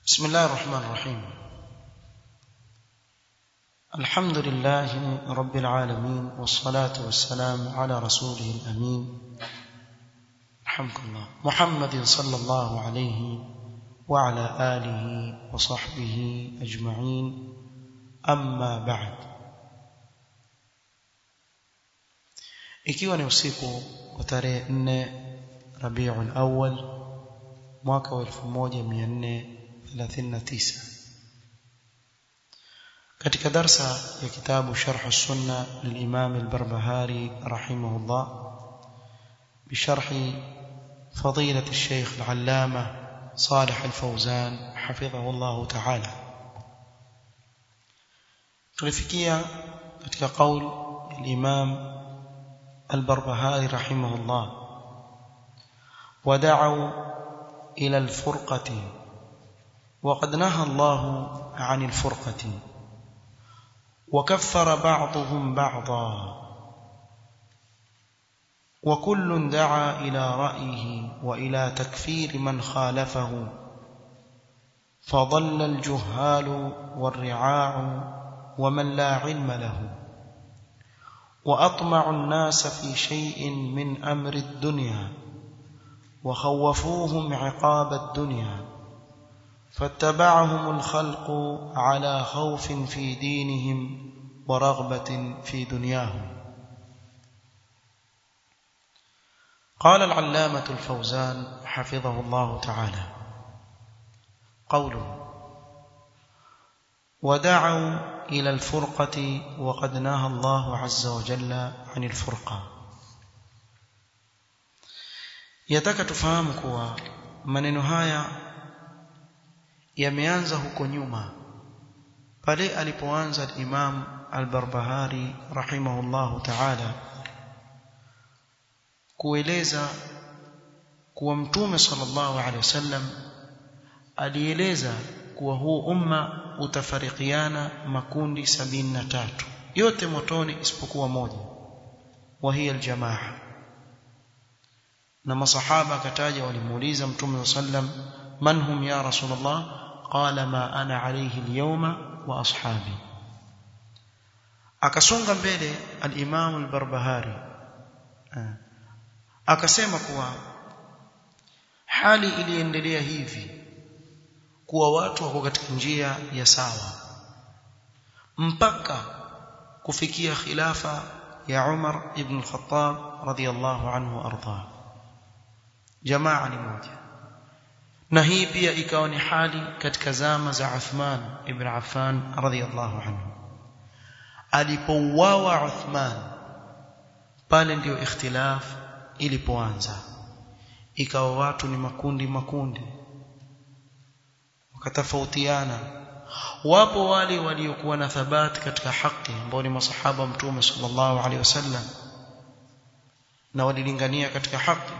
بسم الله الرحمن الرحيم الحمد لله رب العالمين والصلاة والسلام على رسوله الأمين رحمك الله محمد صلى الله عليه وعلى آله وصحبه أجمعين أما بعد ikiwa ni usiku wa tarehe 4 Rabiul Awwal mwaka wa 1439 katika darsa ya kitabu Sharh Sunna للإمام البربهاري رحمه الله بشرح فضيلة الشيخ العلامة صالح الفوزان حفظه الله تعالى tulifikia katika qaul الإمام البربهاري رحمه الله ودعوا إلى الفرقة وقد نهى الله عن الفرقة وكفر بعضهم بعضا وكل دعا إلى رأيه وإلى تكفير من خالفه فضل الجهال والرعاع ومن لا علم له وأطمع الناس في شيء من أمر الدنيا وخوفوهم عقاب الدنيا فاتبعهم الخلق على خوف في دينهم ورغبة في دنياهم قال العلامة الفوزان حفظه الله تعالى قوله ودعوا إلى الفرقة وقد نهى الله عز وجل عن الفرقة yataka tufahamu kuwa maneno haya yameanza huko nyuma pale alipoanza Imam Al-Barbahari rahimahullahu ta'ala kueleza kuwa mtume sallallahu alaihi wasallam alieleza kuwa huu umma utafarikiana makundi sabini na tatu yote motoni isipokuwa moja wa hiya aljamaa na masahaba akataja walimuuliza mtume sallam man hum ya rasulullah qala ma ana alayhi alyawma wa ashabi akasonga mbele al-imam al-barbahari akasema kuwa hali iliendelea hivi kuwa watu wako katika njia ya sawa mpaka kufikia khilafa ya Umar ibn al-Khattab radiyallahu anhu arda jamaa ni moja na hii pia ikawa ni hali katika zama za Uthman ibn Affan radiyallahu anhu alipouawa Uthman pale ndio ikhtilaf ilipoanza ikawa watu ni makundi makundi wakatofautiana wapo wale waliokuwa na thabati katika haki ambao ni masahaba mtume sallallahu alaihi wasallam na walilingania katika haki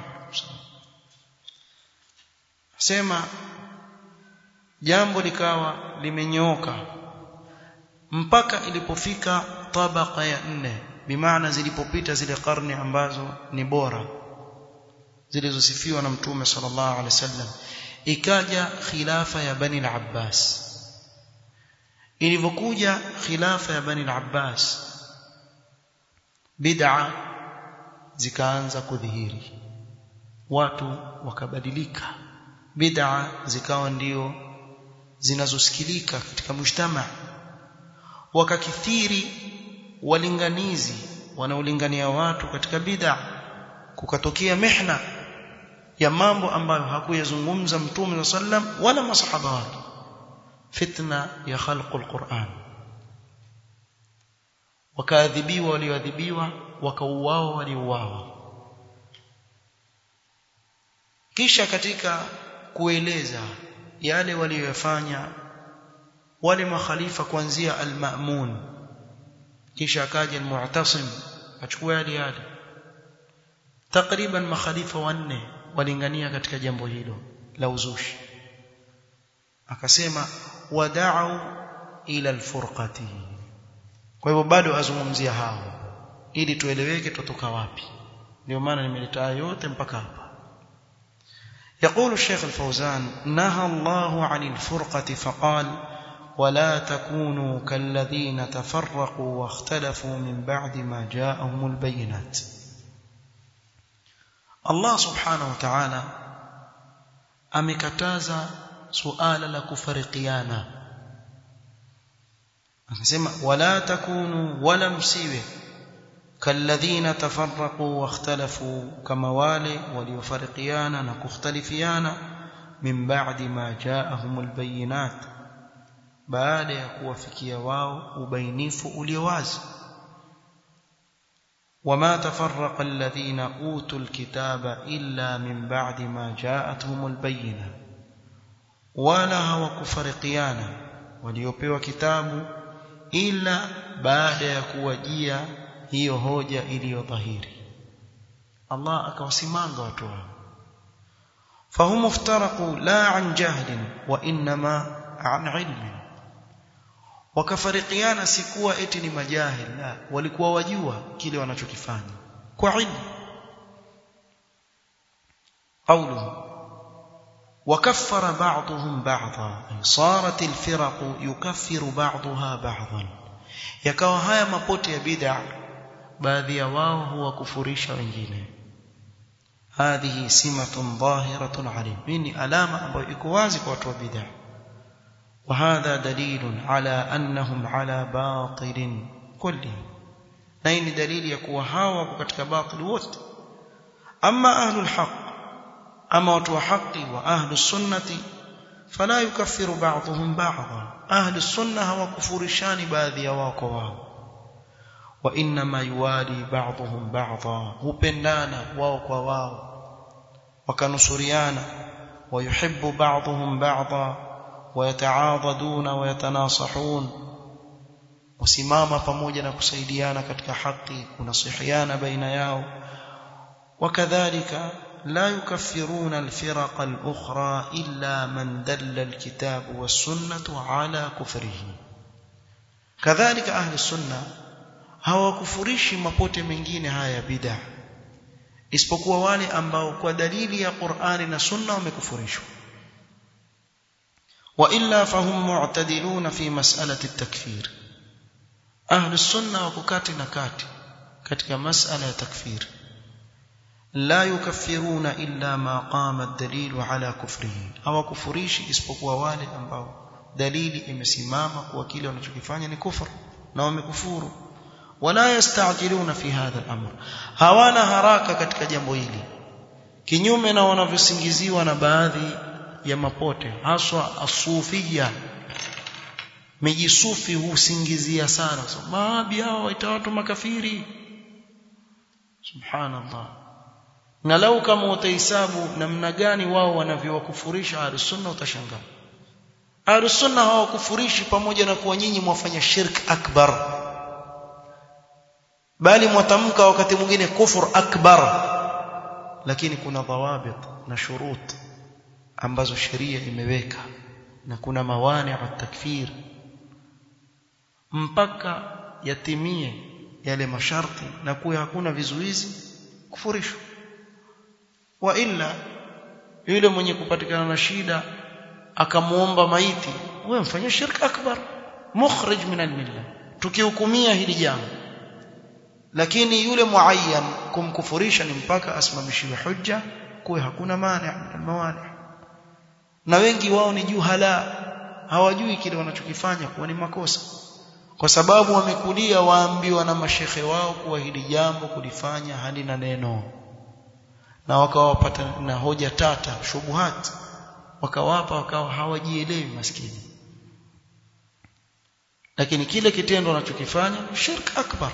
sema jambo likawa limenyooka mpaka ilipofika tabaka ya nne bimaana zilipopita zile karne ambazo ni bora zilizosifiwa na mtume sallallahu alaihi wasallam ikaja khilafa ya bani al-Abbas ilivyokuja khilafa ya bani al-Abbas bid'a zikaanza kudhihiri watu wakabadilika bid'a zikawa ndio zinazosikilika katika mujtama wakakithiri walinganizi wanaolingania watu katika bid'a kukatokea mihna ya mambo ambayo hakuyazungumza mtume sallam wala masahaba wake fitna ya khalqul Qur'an wakaadhibiwa walioadhibiwa wakauawa waliouawa kisha katika kueleza yale waliyofanya wale makhalifa kuanzia al-Ma'mun kisha akaja al-Mu'tasim achukua yale yale takriban makhalifa wanne walingania katika jambo hilo la uzushi akasema wada'u ila al-furqati kwa hivyo bado azungumzia hao ili tueleweke tutoka wapi ndio maana nimeleta yote mpaka hapa يقول الشيخ الفوزان نهى الله عن الفرقة فقال ولا تكونوا كالذين تفرقوا واختلفوا من بعد ما جاءهم البينات الله سبحانه وتعالى amekataza suala la kufarikiana akasema wala takunu wala msiwe kalladhina tafarraqu wakhtalafu kama wale waliofarikiana na kukhtalifiana min ba'di ma ja'ahumul bayinat baada ya kuwafikia wao ubainifu ulio wazi وما تفرق الذين اوتوا الكتاب الا من بعد ما جاءتهم البينه ولا hawakufarikiana waliopewa kitabu ila baada ya kuwajia hiyo hoja iliyo dhahiri Allah akawasimanga watu wao fahum iftaraqu la an jahlin wa inma an ilmin wakafarikiana si kuwa eti ni majahil la walikuwa wajua kile wanachokifanya kwa ilmu قوله وكفر بعضهم بعضا أي صارت الفرق يكفر بعضها بعضا yakawa haya mapote ya bid'a baadhi ya wao huwakufurisha wengine hadhihi simatun dhahiratun alim ni alama ambayo iko wazi kwa watu wa bid'a وهذا دليل على أنهم على باطل كلهم نين دليل يكون هاوا katika batil wote أما أهل الحق أما وتو حقي وأهل السنة فلا يكفر بعضهم بعضا أهل السنة هو كفرشان باذي واقوا وإنما يوالي بعضهم بعضا هبندانا واقوا واو وكنصريانا ويحب بعضهم بعضا ويتعاضدون ويتناصحون وسماما pamoja na kusaidiana katika haki kunasihiana baina yao وكذلك لا يكفرون الفرق الأخرى إلا من دل الكتاب والسنة على كفره كذلك أهل السنة hawakufurishi mapote mengine haya bid'a isipokuwa wale ambao kwa dalili ya Qur'ani na Sunna wamekufurishwa وإلا فهم معتدلون في مسألة التكفير أهل السنة وككات نكات katika masala ya takfir la yukaffiruna illa ma qama ad-dalil ala kufrihi hawakufurishi isipokuwa wale ambao dalili imesimama kuwa kile wanachokifanya ni kufur na wamekufuru wala yastajiluna fi hadha al-amr hawana haraka katika jambo hili kinyume na wanavyosingiziwa na baadhi ya mapote haswa asufia mijisufi husingizia sana so, maabi hao waita watu makafiri subhanallah na lau kama utahesabu namna gani wao wanavyowakufurisha ahlus-sunna utashangaa ahlus-sunna hawakufurishi pamoja na kuwa nyinyi mwafanya shirk akbar bali mwatamka wakati mwingine kufur akbar lakini kuna dhawabit na shurut ambazo sheria imeweka na kuna mawani wa takfir mpaka yatimie yale masharti na kuwa hakuna vizuizi kufurishwa wa illa yule mwenye kupatikana na shida akamuomba maiti wewe mfanye shirk akbar mukhrij min almilla tukihukumia hili jambo lakini yule muayyan kumkufurisha ni mpaka asimamishiwe hujja kuwe hakuna mani mawani na wengi wao ni juhala hawajui kile wanachokifanya kuwa ni makosa kwa sababu wamekulia waambiwa na mashekhe wao kuwa hili jambo kulifanya halina neno na wakawapata na hoja tata shubuhat wakawapa wakawa hawajielewi maskini lakini kile kitendo wanachokifanya shirk akbar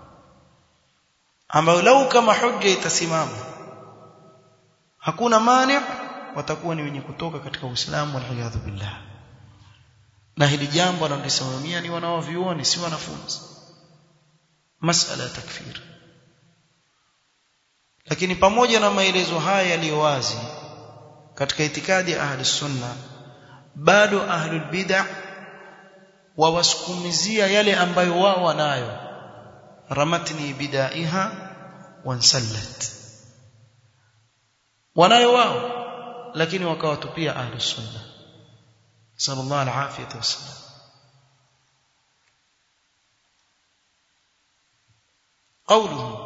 ambayo lau kama hujja itasimama hakuna mani watakuwa ni wenye kutoka katika Uislamu waliyadhu billah na hili jambo analisimamia ni wanaovioni si wanafunzi masala ya takfir lakini pamoja na maelezo haya yaliyo wazi katika itikadi ya ahli sunna bado ahlul bid'ah wawasukumizia yale ambayo wao wanayo ramatni bidaiha wansallat wanayo wao lakini wakawatupia ahlus sunna sallallahu alafiyatu wasallam قوله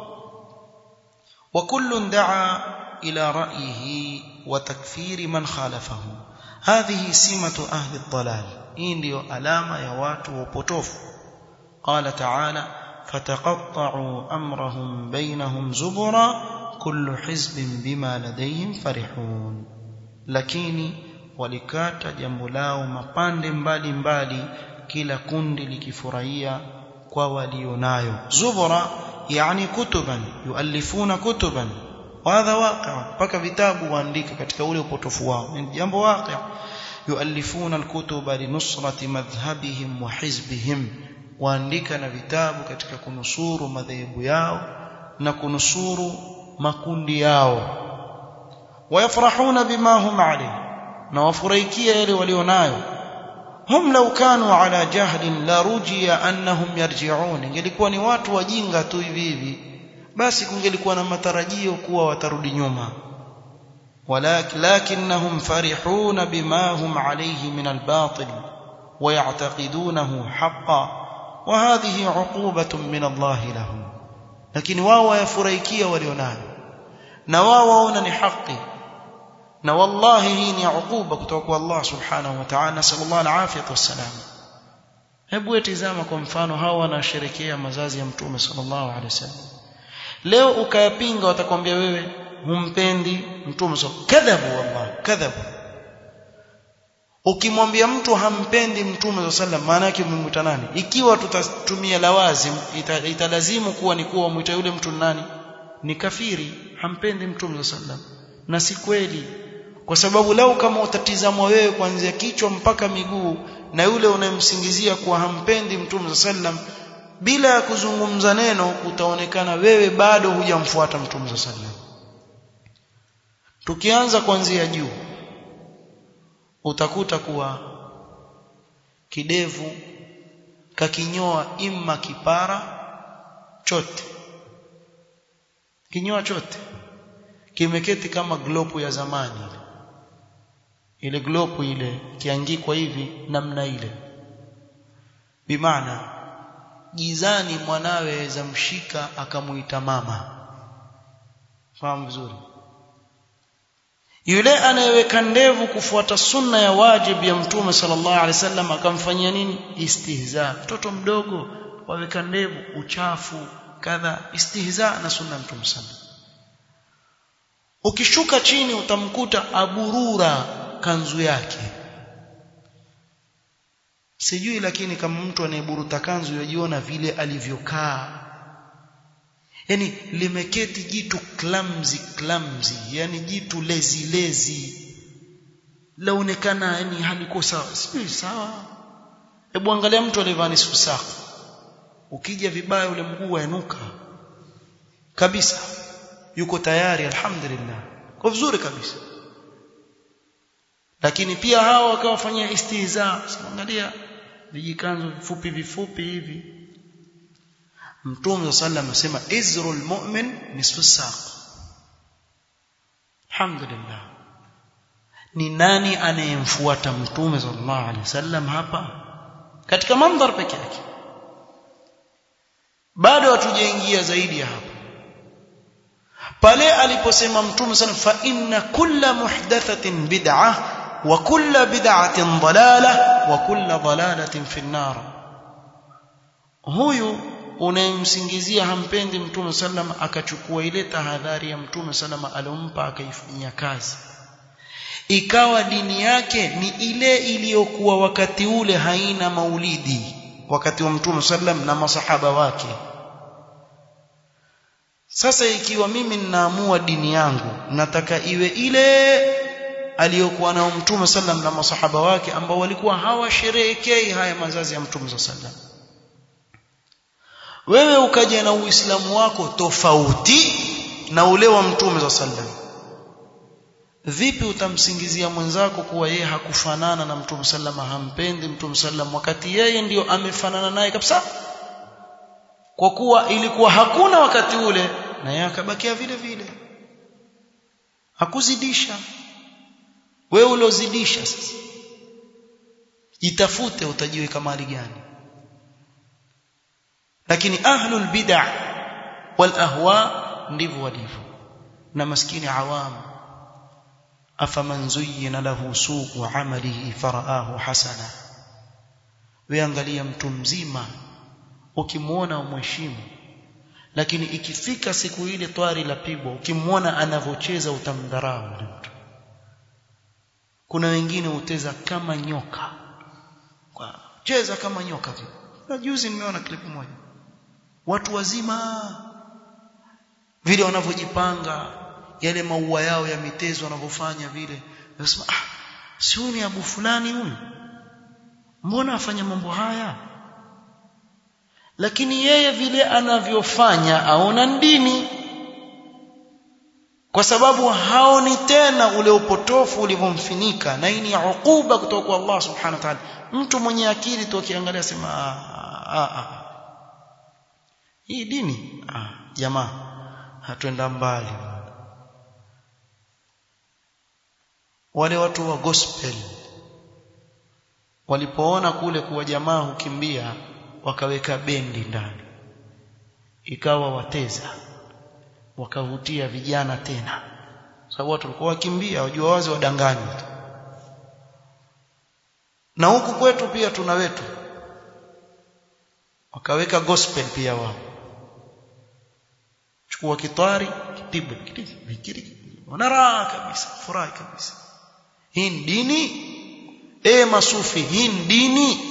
وكل دعا إلى رأيه وتكفير من خالفه هذه سمة أهل الضلال إن ديو ألامة يوات وبطوف قال تعالى فتقطعوا أمرهم بينهم زبرا كل حزب بما لديهم فرحون lakini walikata jambo lao mapande mbali mbali kila kundi likifurahia kwa walionayo zubura yani kutuban yuallifuna kutuban hadha waqi' mpaka vitabu waandika katika ule upotofu wao ni jambo waqi' yuallifuna alkutuba linusrati madhhabihim wa hizbihim waandika na vitabu katika kunusuru madhehebu yao na kunusuru makundi yao wayafrahuna bima hum alayhi na wafurahikia yale walionayo hum law kanu ala jahlin la rujiya annahum yarji'un ingelikuwa ni watu wajinga tu hivi hivi basi kungelikuwa na matarajio kuwa watarudi nyuma walakin lakinnahum farihuna bima hum alayhi min albatil ويعتقدونه حقا وهذه عقوبة من الله لهم لكن واو يفريكيا وليونان na wao waona ni haki na wallahi hii ni ukuba kutoka kwa Allah subhanahu wa ta'ala sallallahu alaihi wasallam hebu tizama kwa mfano hawa wanasherekea mazazi ya mtume sallallahu alaihi wasallam leo ukayapinga watakwambia wewe humpendi mtume sallallahu kadhabu wallahi kadhabu ukimwambia mtu hampendi mtume sallam maana yake umemwita nani ikiwa tutatumia lawazim italazimu kuwa ni kuwa mwita yule mtu nani ni kafiri hampendi mtume sallam na si kweli kwa sababu lau kama utatizamwa wewe kuanzia kichwa mpaka miguu na yule unayemsingizia kuwa hampendi mtume sallam bila ya kuzungumza neno utaonekana wewe bado hujamfuata mtume sallam tukianza kuanzia juu utakuta kuwa kidevu kakinyoa imma kipara chote kinyoa chote kimeketi kama glopu ya zamani ile glopu ile kiangikwa hivi namna ile bimaana gizani mwanawe zamshika akamuita mama fahamu vizuri yule anayeweka ndevu kufuata sunna ya wajib ya mtume sallallahu alaihi wasallam akamfanyia nini istihza mtoto mdogo waweka ndevu uchafu kadha istihza na sunna ya mtume sallallahu ukishuka chini utamkuta aburura kanzu yake sijui lakini kama mtu anayeburuta kanzu yajiona vile alivyokaa yani limeketi jitu clumsy clumsy yani jitu lezi lezi laonekana yani haliko sawa sijui sawa hebu angalia mtu aliyevaa nusu saa ukija vibaya ule mguu wainuka kabisa yuko tayari alhamdulillah kwa vizuri kabisa lakini pia hao wakawafanyia istihza angalia vijikanzo vifupi vifupi hivi Mtume sallam asema izrul mu'min nisfu saq. Alhamdulillah. Ni nani anayemfuata Mtume sallallahu alaihi wasallam hapa? Katika mandhar peke yake. Bado hatujaingia zaidi ya hapa. Pale aliposema Mtume sallam fa inna kulla muhdathatin bid'ah wa kulla bid'atin dalalah wa kulla dalalatin fi an-nar. Huyu unayemsingizia hampendi mtume sallam akachukua ile tahadhari ya mtume sallam alompa akaifanyia kazi ikawa dini yake ni ile iliyokuwa wakati ule haina maulidi wakati wa mtume sallam na masahaba wake sasa ikiwa mimi ninaamua dini yangu nataka iwe ile aliyokuwa nao mtume sallam na masahaba wake ambao walikuwa hawasherehekei haya mazazi ya mtume sallam wewe ukaja na uislamu wako tofauti na ule wa mtume za sallam vipi utamsingizia mwenzako kuwa yeye hakufanana na mtume sallama hampendi mtume sallam wakati yeye ndiyo amefanana naye kabisa kwa kuwa ilikuwa hakuna wakati ule na yeye akabakia vile vile hakuzidisha wewe uliozidisha sasa jitafute utajiweka mali gani lakini ahlul bid'ah wal ahwa ndivyo walivyo na maskini awamu afaman zuyyina lahu su'u 'amalihi faraahu hasana weangalia mtu mzima ukimuona umheshimu lakini ikifika siku ile twari la pigwa ukimuona anavocheza utamdharau yule mtu kuna wengine uteza kama nyoka kwa cheza kama nyoka na juzi nimeona clip moja watu wazima vile wanavyojipanga yale maua yao ya mitezo wanavyofanya vile nasema ah si ni abu fulani huyu mbona afanya mambo haya lakini yeye vile anavyofanya aona dini kwa sababu haoni tena ule upotofu ulivyomfinika na hii ni ukuba kutoka kwa Allah subhanahu wa ta'ala mtu mwenye akili tu akiangalia sema ah, ah, hii dini ah, jamaa hatuenda mbali wale watu wa gospel walipoona kule kuwa jamaa hukimbia wakaweka bendi ndani ikawa wateza wakavutia vijana tena sababu watu walikuwa wakimbia wajua wazi wadanganywa na huku kwetu pia tuna wetu wakaweka gospel pia wao chukua kitwari kipigwe vikiri wanara kabisa furahi kabisa hii ni dini e masufi hii ni dini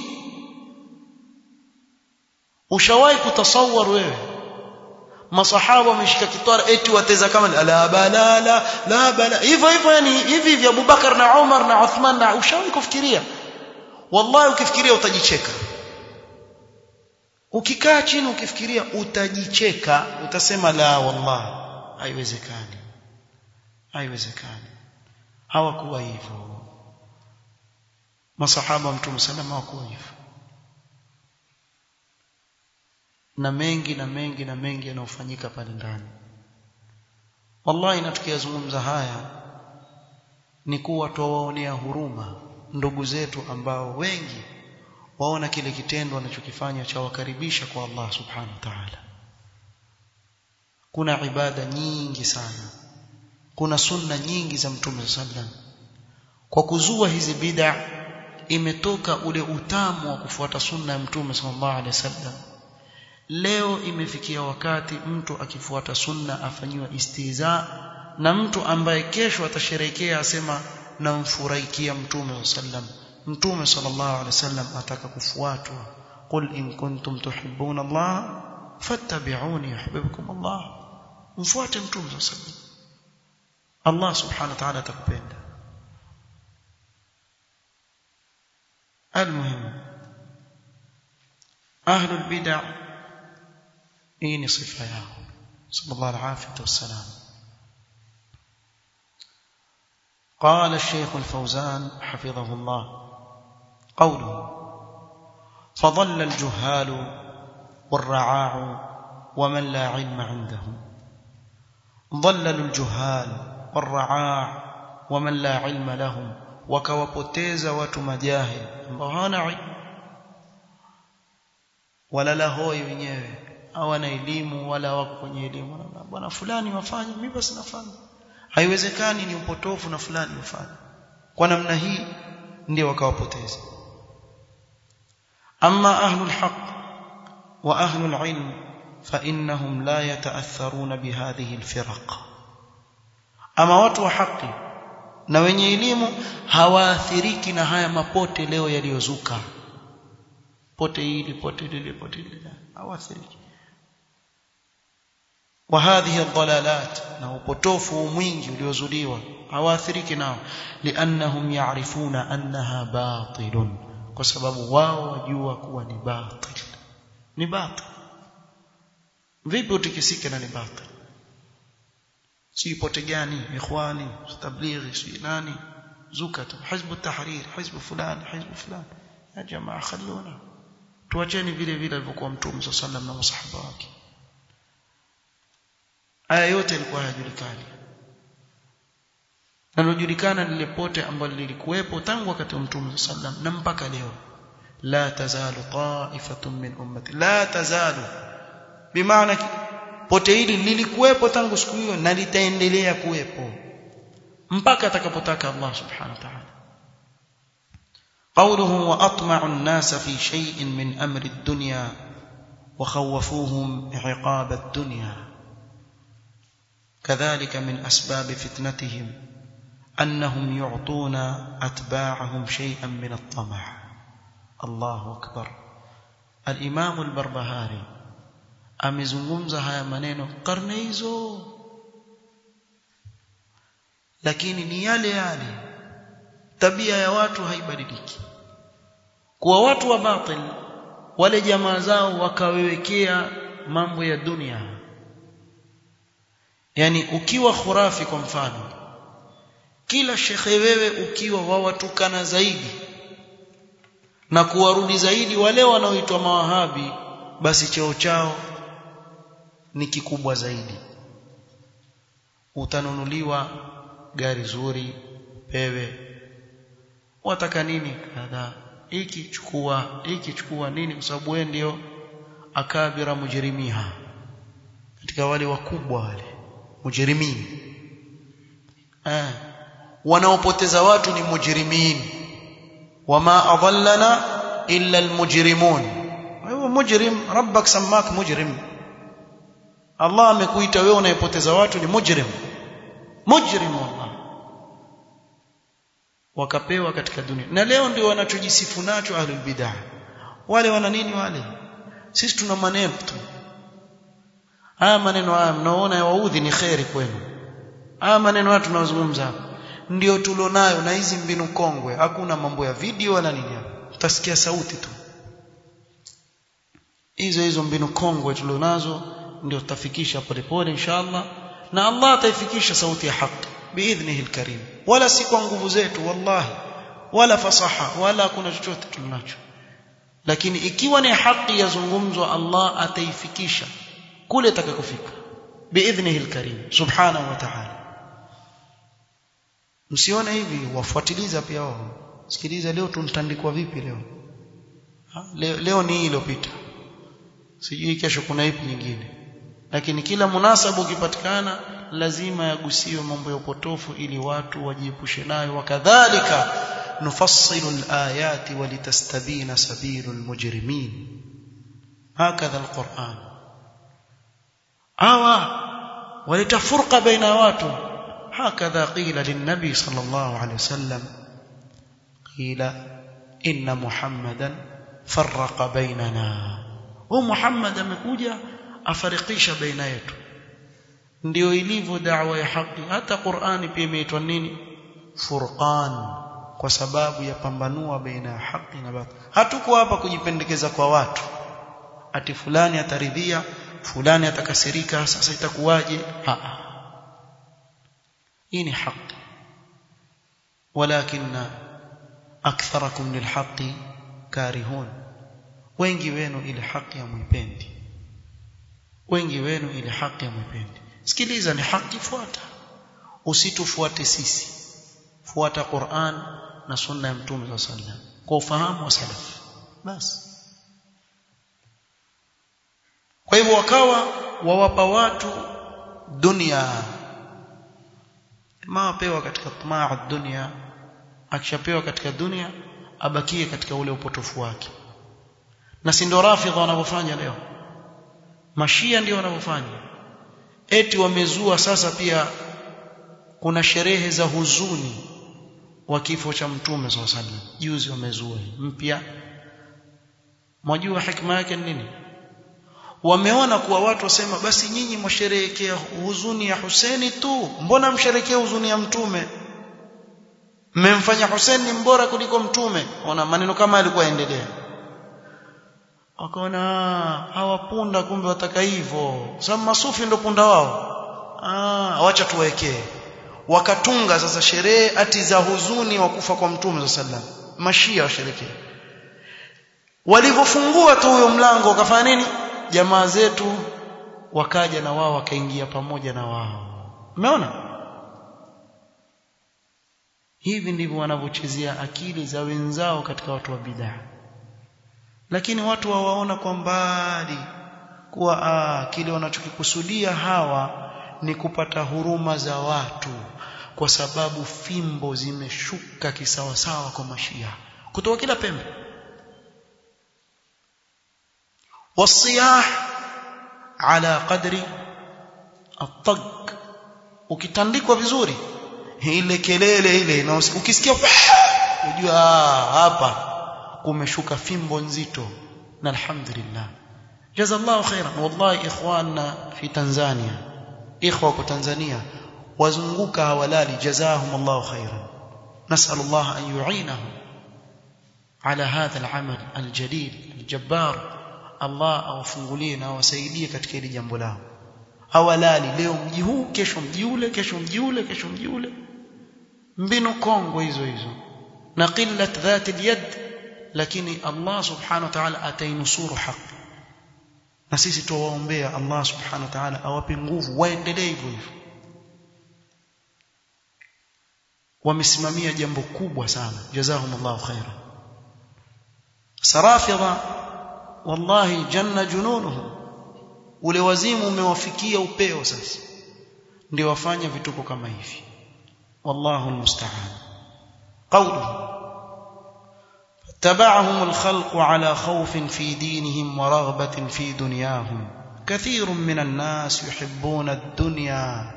ushawahi kutasawar wewe masahaba wameshika kitwara eti wateza kama la bala la la bala hivyo hivyo yani hivi vya Abubakar na Umar na Uthman na ushawahi kufikiria wallahi ukifikiria utajicheka ukikaa chini ukifikiria utajicheka utasema la wallahi haiwezekani haiwezekani hawakuwa hivyo masahaba mtume salama hawakuwa hivyo na mengi na mengi na mengi yanayofanyika pale ndani wallahi na tukiyazungumza haya ni kuwa tuwaonea huruma ndugu zetu ambao wengi waona kile kitendo wanachokifanya cha wakaribisha kwa Allah subhanahu wa ta'ala kuna ibada nyingi sana kuna sunna nyingi za mtume sallam kwa kuzua hizi bid'a imetoka ule utamu wa kufuata sunna ya mtume sallallahu alaihi wasallam leo imefikia wakati mtu akifuata sunna afanyiwa istiza na mtu ambaye kesho atasherekea asema namfurahikia mtume sallam mtume sallallahu alaihi wasallam ataka kufuatwa qul in kuntum tuhibbuna Allah fattabi'uni yuhibbukum Allah mfuate mtume sallam Allah subhanahu wa ta'ala atakupenda المهم أهل البدع hii ni sifa yao sallallahu alaihi wasallam قال الشيخ الفوزان حفظه الله قوله فضل الجهال والرعاع ومن لا علم عندهم ضللوا الجهال والرعاع ومن لا علم لهم wakawapoteza watu majahil ambao hawana ilmu wala lahoi wenyewe hawana elimu wala wako kwenye elimu bwana fulani wafanye mimi basi nafanya haiwezekani ni upotofu na fulani wafanye kwa namna hii ndio wakawapoteza amma ahlul haqq wa ahlul ilm fa innahum la yata'atharuna bihadhihi alfiraq ama watu wa haki na wenye elimu hawaathiriki na haya mapote leo yaliyozuka pote hili pote lile pote lile hawaathiriki wa hadhihi dhalalat na upotofu mwingi uliozuliwa hawaathiriki nao liannahum ya'rifuna annaha batilun kwa sababu wao wajua kuwa ni batil ni batil vipi utikisike na ni batil si pote gani ikhwani tablighi si nani zukat hizb tahrir hizb fulani hizb fulani ya jamaa khalluna tuacheni vile vile alivyokuwa mtume sallallahu na masahaba wake haya yote yalikuwa hayajulikani na lijulikana lile pote ambalo lilikuwepo tangu wakati wa Mtume sallam na mpaka leo la tazalu ta'ifatun min ummati la tazalu bimaana pote hili lilikuwepo tangu siku hiyo na litaendelea kuwepo mpaka atakapotaka Allah subhanahu wa ta'ala قوله وأطمع الناس في شيء من أمر الدنيا وخوفوهم عقاب الدنيا كذلك من أسباب فتنتهم أنهم يعطون أتباعهم شيئا من الطمع الله أكبر الإمام البربهاري amezungumza haya maneno karne hizo lakini ni yale yale tabia ya watu haibadiliki kuwa watu wa batil wale jamaa zao wakawewekea mambo ya dunia yani ukiwa khurafi kwa mfano kila shekhe wewe ukiwa wawatukana zaidi na kuwarudi zaidi wale wanaoitwa mawahabi basi cheo chao ni kikubwa zaidi utanunuliwa gari zuri pewe wataka nini kadha hiki chukua hiki chukua nini kwa sababu wewe ndio akabira mujrimiha katika wale wakubwa wale mujrimin eh wanaopoteza watu ni mujrimin wama adallana illa almujrimun wewe mujrim rabbak sammak mujrim Allah amekuita wewe unayepoteza watu ni mujrim mujrim wallah wakapewa katika dunia na leo ndio wanachojisifu nacho ahlul bid'ah wale wana nini wale sisi tuna maneno tu haya maneno haya mnaona yawaudhi ni kheri kwenu haya maneno haya tunazungumza ndio tulionayo na hizi mbinu kongwe hakuna mambo ya video wala nini utasikia sauti tu hizo hizo mbinu kongwe tulionazo ndio tutafikisha polepole inshallah na Allah ataifikisha sauti ya haki biidhnihi alkarim wala si kwa nguvu zetu wallahi wala fasaha wala kuna chochote tunacho lakini ikiwa ni haki yazungumzwa Allah ataifikisha kule atakakofika biidhnihi alkarim subhanahu wa ta'ala msione hivi wafuatiliza pia wao sikiliza leo tunatandikwa vipi leo ha? leo, leo ni hii iliyopita sijui kesho kuna ipi nyingine lakini kila munasabu ukipatikana lazima yagusiwe mambo ya upotofu ili watu wajiepushe nayo wakadhalika nufassilu alayati walitastabina sabilu almujrimin hakadha alquran awa waleta furqa baina watu هكذا قيل للنبي صلى الله عليه وسلم قيل إن محمدا فرق بيننا ومحمد amekuja afarikisha baina yetu ndio ilivyo da'wa ya haki hata Qur'ani pia imeitwa nini furqan kwa sababu ya pambanua baina ya haki na batil hatuko hapa kujipendekeza kwa watu ati fulani ataridhia fulani atakasirika sasa itakuwaje a hii ni haki walakin aktharakum lilhaqi karihun wengi wenu ile haki hamwipendi wengi wenu ile haki hamwipendi sikiliza ni haki fuata usitufuate sisi fuata Qur'an na sunna ya mtume sallallahu alaihi wasallam kwa ufahamu wa salaf basi kwa hivyo wakawa wawapa watu dunia mapewa katika tamaa dunia akishapewa katika dunia abakie katika ule upotofu wake na si ndio rafidha wanavyofanya leo mashia ndio wanavyofanya eti wamezua sasa pia kuna sherehe za huzuni wa kifo cha mtume swalla sallam juzi wamezua mpya mwajua hikma yake ni nini wameona kuwa watu wasema basi nyinyi msherehekea huzuni ya Huseni tu mbona msherekea huzuni ya mtume mmemfanya Hussein ni mbora kuliko mtume ona maneno kama yalikuwa yaendelea wakaona hawapunda kumbe wataka hivyo sababu masufi ndo punda wao ah wacha tuwekee wakatunga sasa sherehe ati za huzuni wa kufa kwa mtume sallam mashia washerekea walivyofungua tu huyo mlango wakafanya nini jamaa zetu wakaja na wao wakaingia pamoja na wao umeona hivi ndivyo wanavyochezea akili za wenzao katika watu wa bid'a lakini watu wawaona kwa mbali kuwa aa, kile wanachokikusudia hawa ni kupata huruma za watu kwa sababu fimbo zimeshuka kisawasawa kwa mashia kutoka kila pembe wasiyah ala qadri atag ukitandikwa vizuri ile kelele ile na ukisikia unajua hapa kumeshuka fimbo nzito na alhamdulillah jazallahu khairan wallahi ikhwana fi tanzania ikhwa kwa tanzania wazunguka hawalali jazahum Allah khairan nasal Allah an yu'inahum على هذا العمل الجليل الجبار Allah awafungulie na awasaidie katika hili jambo lao hawalali leo mji huu kesho mji ule kesho mji ule kesho mji ule mbinu kongo hizo hizo na qillat dhati alyad lakini Allah subhanahu wa ta'ala atainusuru haki na sisi tuwaombea Allah subhanahu wa ta'ala awape nguvu waendelee hivyo hivyo wamesimamia jambo kubwa sana jazahumullahu khairan sarafidha wallahi janna jununuhum ule wazimu umewafikia upeo sasa ndio wafanya vituko kama hivi wallahu almusta'an qawluhu تبعهم الخلق على خوف في دينهم ورغبة في دنياهم كثير من الناس يحبون الدنيا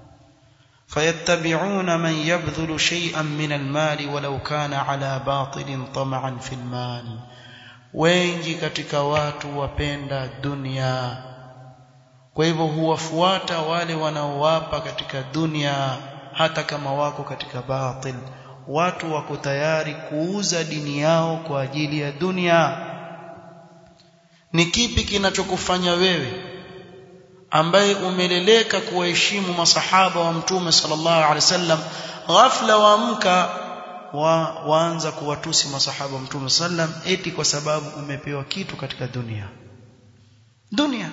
فيتبعون من يبذل شيئا من المال ولو كان على باطل طمعا في المال wengi katika watu wapenda dunia kwa hivyo huwafuata wale wanaowapa katika dunia hata kama wako katika batil watu wako tayari kuuza dini yao kwa ajili ya dunia ni kipi kinachokufanya wewe ambaye umeleleka kuwaheshimu masahaba wa mtume sallallahu alaihi wasallam ghafla waamka wa, waanza kuwatusi masahaba wa mtume sallam eti kwa sababu umepewa kitu katika dunia dunia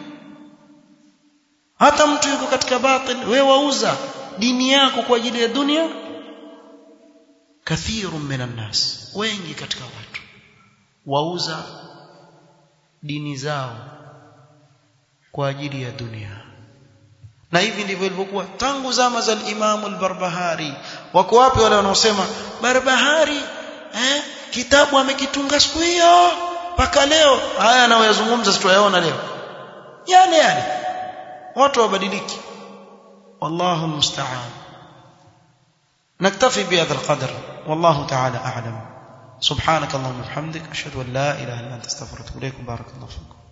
hata mtu yuko katika batil wewe wauza dini yako kwa ajili ya dunia kathirun minan nas wengi katika watu wauza dini zao kwa ajili ya dunia na hivi ndivyo ilivyokuwa tangu zama za Imam al-Barbahari wako wapi wale wanaosema Barbahari eh kitabu amekitunga siku hiyo mpaka leo haya anayoyazungumza sitayaona leo yale yale watu wabadiliki wallahu almusta'an نكتفي بهذا القدر والله تعالى أعلم سبحانك اللهم وبحمدك أشهد أن لا إله إلا أنت استغفرك وإليكم بارك الله فيكم